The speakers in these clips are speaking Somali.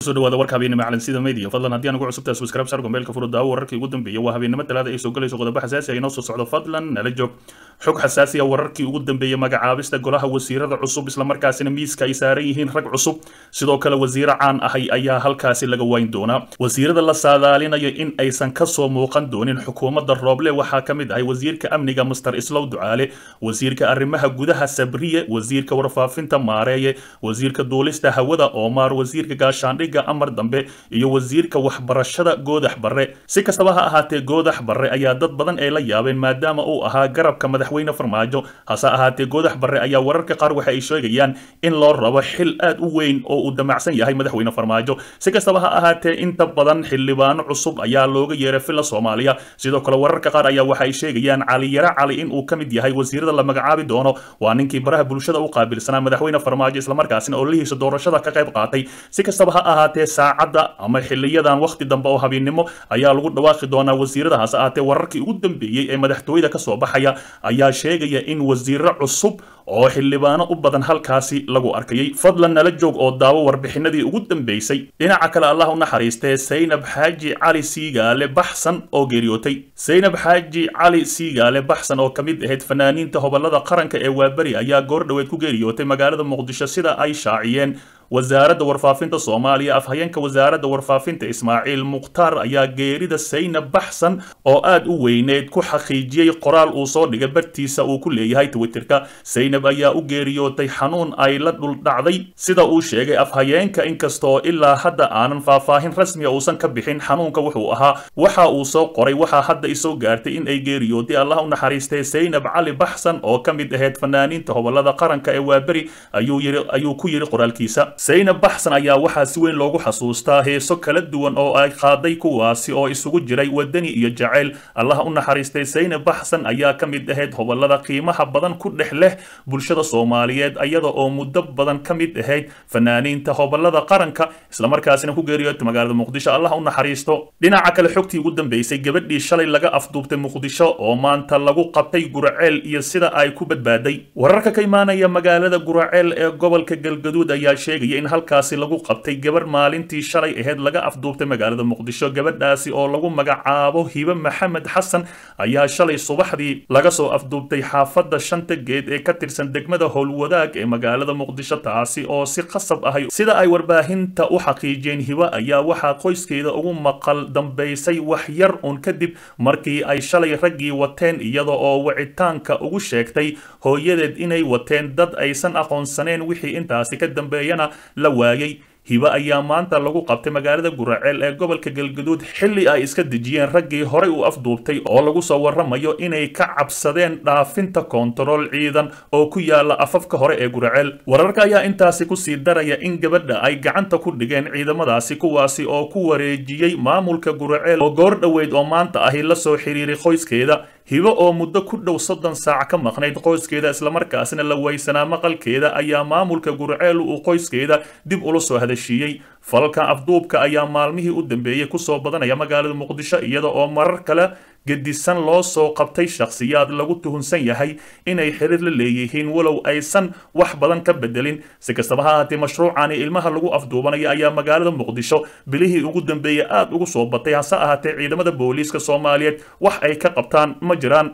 kusoo dhawaada warka habeennimo calansida media fadlan haddii aan ugu cusubtahay subscribe sar gombeelka furo daawo wararkii ugu dambeeyay waa habeennimo talaada ay soo galayso qodobo xasaasi ah inoo soo socdo fadlan nala joog xog xasaasi ah wararkii ugu dambeeyay magacaabista golaha wasiirada cusub islamarkaasina miiska ay saaran yihiin rag cusub sidoo kale wasiiro caan ahay ayaa halkaasi laga wayn doonaa wasiirada la saadaalinayo in aysan kasoo muuqan doonin xukuumadda rooble waxaa ka mid ahay wasiirka amniga master islow ducaale wasiirka arrimaha gudaha sabriye wasiirka warfaafinta maareeye wasiirka duulista hawada oomaar wasiirka gaashaandhigga amar dambe iyo wasiirka waxbarashada goodax barre si kastaba ha ahaatee goodax barre ayaa dad badan ay la yaabeen maadaama uu ahaa garabka madaxweyne farmaajo hase ahaatee goodax barre ayaa wararka qaar waxa ay sheegayaan in loo rabo xil aad u weyn oo uu damacsan yahay madaxweyne farmaajo si kastaba ha ahaatee inta badan xildhibaano cusub ayaa looga yeeray filla soomaaliya sidoo kale wararka qaar ayaa waxa ay sheegayaan cali yaro cali in uu ka mid yahay wasiirada la magacaabi doono waa ninkii baraha bulshada u qaabilsanaa madaxweyne farmaajo islamarkaasina oo lihiisa doorashada ka qayb qaatay si kastaba ha ahaatee saacadda ama xiliyadan wakhti dambe oo habeennimo ayaa lagu dhawaaqi doonaa wasiiradahaas ahaatee wararkii ugu dambeeyey ee madaxtooyada kasoo baxaya ayaa sheegaya in wasiiro cusub oo xildhibaano u badan halkaasi lagu arkayay fadlan nala joog oo daawo warbixinadii ugu dambeysay dhinaca kale allah u naxariistee saynab xaaji cali siigaale baxsan oo geeriyootay saynab xaaji cali siigaale baxsan oo ka mid ahayd fanaaniinta hobolada qaranka ee waaberi ayaa goor dhoweed ku geeriyootay magaalada muqdisho sida ay shaaciyeen wasaaradda warfaafinta soomaaliya afhayeenka wasaaradda warfaafinta ismaaciil mukhtaar ayaa geerida saynab baxsan oo aad u weyneed ku xaqiijiyey qoraal uu soo dhigay bartiisa uu ku leeyahay twitterka saynab ayaa u geeriyootay xanuun ay la dhuldhacday sida uu sheegay afhayeenka inkastoo ilaa hadda aanan faahfaahin rasmiya uusan ka bixin xanuunka wuxuu ahaa waxa uu soo qoray waxaa hadda isoo gaartay in ay geeriyootay allah u naxariistay saynab cali baxsan oo ka mid ahayd fanaaniinta hobolada qaranka ee waaberi ayuu ku yidhi qoraalkiisa saynab baxsan ayaa waxaa si weyn loogu xasuustaa heeso kala duwan oo ay qaaday kuwaasi oo isugu jiray wadani iyo jacayl allah u naxariistay saynab baxsan ayaa ka mid ahayd hobolada qiimaha badan ku dhex leh bulshada soomaaliyeed iyada oo muddo badan ka mid ahayd fanaaniinta hobolada qaranka islamarkaasina ku geeriyootay magaalada muqdisho allah u naxariisto dhinaca kale xogtii ugu dambeysay gabadhii shalay laga afduubtay muqdisho oo maanta lagu qabtay guraceel iyo sida ay ku badbaaday wararka ka imaanaya magaalada guraceel ee gobolka galgaduud ayaa sheegaya in halkaasi lagu qabtay gabar maalintii shalay ahayd laga afduubtay magaalada muqdisho gabadhaasi oo lagu magacaabo hibe maxamed xasan ayaa shalay subaxdii laga soo afduubtay xaafadda shanta geed ee ka tirsan degmada howlwadaag ee magaalada muqdisho taasi oo si qasab ahay sida ay warbaahinta u xaqiijiyeen hibe ayaa waxaa qoyskeeda ugu maqal dambaysay wax yar uun kadib markii ay shalay raggii wateen iyada oo wicitaanka ugu sheegtay hooyadeed inay wateen dad aysan aqoonsaneen wixii intaasi ka dambeeyana la waayay hibe ayaa maanta lagu qabtay magaalada guraceel ee gobolka galgaduud xilli ay iska dejiyeen raggii horey u afduubtay oo lagu soo waramayo inay ka cabsadeen dhaafinta koontarool ciidan oo ku yaala afafka hore ee guraceel wararka ayaa intaasi kusii daraya in gabadha ay gacanta ku dhigeen ciidamadaasi kuwaasi oo ku wareejiyey maamulka guraceel oo goor dhoweyd oo maanta ahi la soo xiriiray qoyskeeda hibo oo muddo ku dhow soddon saac ka maqnayd qoyskeeda islamarkaasina la weysanaa maqalkeeda ayaa maamulka gurceel uu qoyskeeda dib ula soo hadashiiyey falka afduubka ayaa maalmihii u dambeeyey kusoo badanaya magaalada muqdisho iyada oo marar kale gedisan loo soo qabtay shakhsiyaad lagu tuhunsan yahay inay xiriir la leeyihiin walow aysan wax badan ka bedelin si kastaba ha ahaatee mashruucani ilmaha lagu afduubanaya ayaa magaalada muqdisho bilihii ugu dambeeyey aad ugu soo batay hase ahaatee ciidamada booliiska soomaaliyeed wax ay ka qabtaan ma jiraan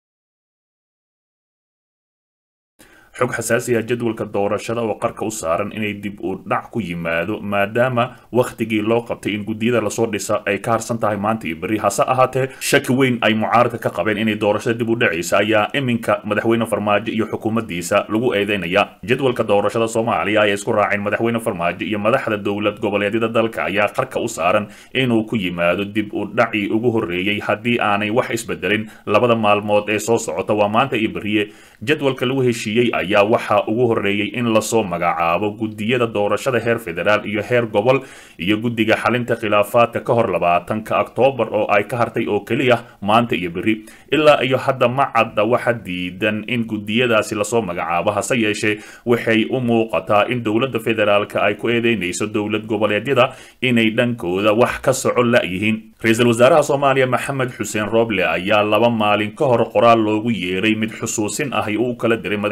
xog xasaasi ah jadwalka doorashada oo qarka u saaran inay dib u dhac ku yimaado maadaama wakhtigii loo qabtay in guddiyada lasoo dhisa ay ka harsan tahay maanta iyo berri hase ahaatee shaki weyn ay mucaaradka ka qabeen inay doorashada dib u dhacaysa ayaa iminka madaxweyne farmaajo iyo xukuumaddiisa lagu eedeynaya jadwalka doorashada soomaaliya ay isku raaceen madaxweyne farmaajo iyo madaxda dowlad goboleedyada dalka ayaa qarka u saaran inuu ku yimaado dib u dhacii ugu horreeyey haddii aanay wax isbedelin labada maalmood ee soo socota waa maanta iyo berriye jadwalka lagu heshiiyey ayaa waxaa ugu horreeyey in lasoo magacaabo guddiyada doorashada heer federaal iyo heer gobol iyo guddiga xalinta khilaafaadka ka hor labaatanka oktoobar oo ay ka hartay oo keliya maanta iyo berri ilaa iyo hadda ma cadda waxa diidan in guddiyadaasi lasoo magacaabo hase yeeshee waxay u muuqataa in dowladda federaalka ay ku eedeynayso dowlad goboleedyada inay dhankooda wax ka soco la-yihiin ra-iisul wasaaraha soomaaliya maxamed xuseen rooble ayaa laba maalin ka hor qoraal loogu yeeray mid xusuusin ahi uu kala diray madaxweyneyaal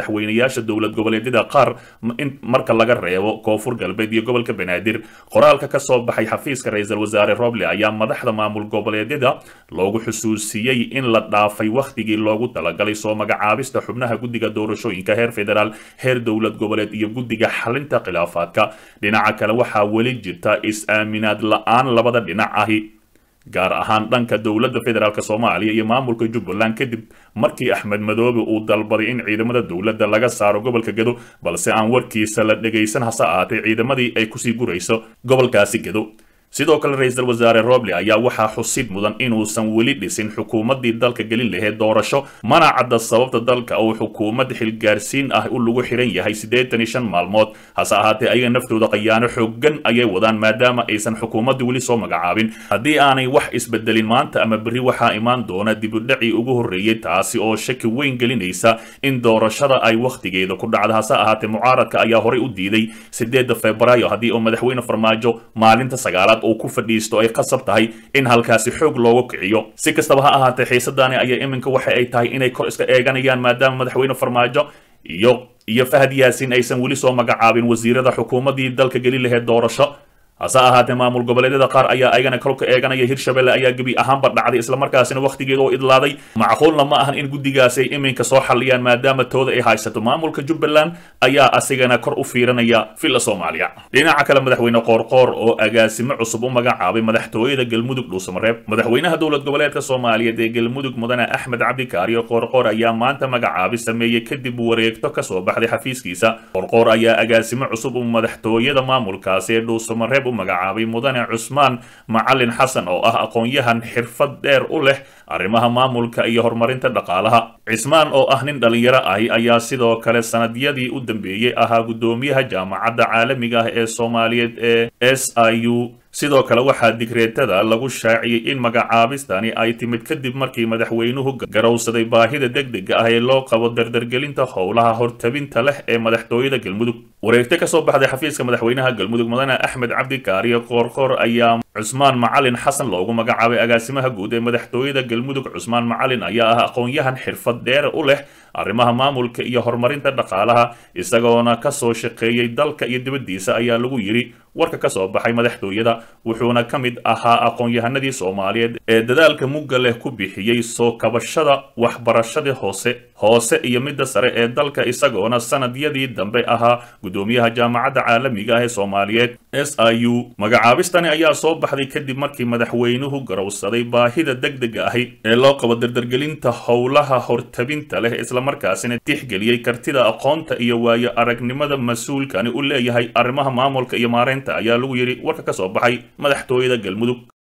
hogaamiyaasha dowlad goboleedyada qaar marka laga reebo koonfur galbeed iyo gobolka banaadir qoraalka ka soo baxay xafiiska ra-iisul wasaare roble ayaa madaxda maamul goboleedyada loogu xusuusiyey in la dhaafay wakhtigii loogu talagalay soo magacaabista xubnaha guddiga doorashooyinka heer federaal heer dowlad goboleed iyo guddiga xalinta khilaafaadka dhinaca kale waxaa weli jirta is-aaminaad la-aan labada dhinac ahi gaar ahaan dhanka dowladda federaalk soomaaliya iyo maamulka jubbaland kadib markii axmed madoobe uu dalbaday in ciidamada dowladda laga saaro gobolka gedo balse aan warkiisa la dhegaysan hase ahaatee ciidamadii ay kusii gurayso gobolkaasi gedo sidoo kale ra-iisul wasaare roble ayaa waxaa xusid mudan inuusan weli dhisin xukuumaddii dalka gelin lahayd doorasho mana cadda sababta dalka uu xukuumad xilgaarsiin ah u lagu xiran yahay siddeetan iyo shan maalmood hase ahaatee ayaga naftooda qayaano xoogan ayay wadaan maadaama aysan xukuumadda weli soo magacaabin haddii aanay wax isbedelin maanta ama berri waxaa imaan doona dibudhacii ugu horreeyey taasi oo shaki weyn gelinaysa in doorashada ay wakhtigeeda ku dhacda hase ahaatee mucaaradka ayaa horey u diiday sideedda febraayo haddii uu madaxweyne farmaajo maalinta sagaalaad uu ku fadhiisto ay qasab tahay in halkaasi xoog loogu kiciyo si kastaba ha ahaatee xiisadaani ayaa iminka waxa ay tahay inay kor iska eeganayaan maadaama madaxweyne farmaajo iyo iyo fahad yaasin aysan weli soo magacaabin wasiirada xukuumaddii dalka geli lahayd doorasho hase ahaatee maamul goboleedyada qaar ayaa ayagana kolka eeganaya hirshabelle ayaa gebi ahaanba dhacday islamarkaasina wakhtigeeda oo idlaaday macquulna ma ahan in guddigaasi ay iminka soo xalliyaan maadaama tooda ay haysato maamulka jubbaland ayaa asigana kor u fiiranaya villa soomaaliya dhinaca kale madaxweyne qoorqoor oo agaasimo cusub u magacaabay madaxtooyada galmudug dhuusamareeb madaxweynaha dowlad goboleedka soomaaliyeed ee galmudug mudane axmed cabdikaariyo qoorqoor ayaa maanta magacaabi sameeyey kadib wareegto kasoo baxday xafiiskiisa qoorqoor ayaa agaasimo cusub u madaxtooyada maamulkaasi ee dhuusamareeb u magacaabay mudane cusmaan macalin xasan oo ah aqoon-yahan xirfad dheer u leh arrimaha maamulka iyo horumarinta dhaqaalaha cismaan oo ah nin dhallinyaro ahi ayaa sidoo kale sanadyadii u dambeeyey ahaa guddoomiyaha jaamacadda caalamiga ah ee soomaaliyeed ee s i u sidoo kale waxaa digreetada lagu shaaciyey in magacaabistani ay timid kadib markii madaxweynuhu garowsaday baahida degdega ah ee loo qabo dardargelinta howlaha hortabinta leh ee madaxtooyada galmudug wareegto kasoo baxday xafiiska madaxweynaha galmudug mudane axmed cabdikaariyo qoorqoor ayaa cusmaan macalin xasan loogu magacaabay agaasimaha guud ee madaxtooyada galmudug cusmaan macalin ayaa ah aqoon-yahan xirfad dheer u leh arrimaha maamulka iyo horumarinta dhaqaalaha isagoona kasoo shaqeeyey dalka iyo dibaddiisa ayaa lagu yidhi warka ka soo baxay madaxtooyada wuxuuna ka mid ahaa aqoon-yahanadii soomaaliyeed ee dadaalka mugga leh ku bixiyey soo kabashada waxbarashadii hoose hoose iyo midda sare ee dalka isagoona sanadyadii dambe ahaa guddoomiyaha jaamacadda caalamiga ah ee soomaaliyeed s i u magacaabistani ayaa soo baxday kadib markii madaxweynuhu garowsaday baahida degdega ahi ee loo qabo dardargelinta howlaha hortabinta leh islamarkaasina tixgeliyey kartida aqoonta iyo waayo aragnimada mas-uulkani u leeyahay arrimaha maamulka iyo maareynta ayaa lagu yidhi warka ka soo baxay madaxtooyada galmudug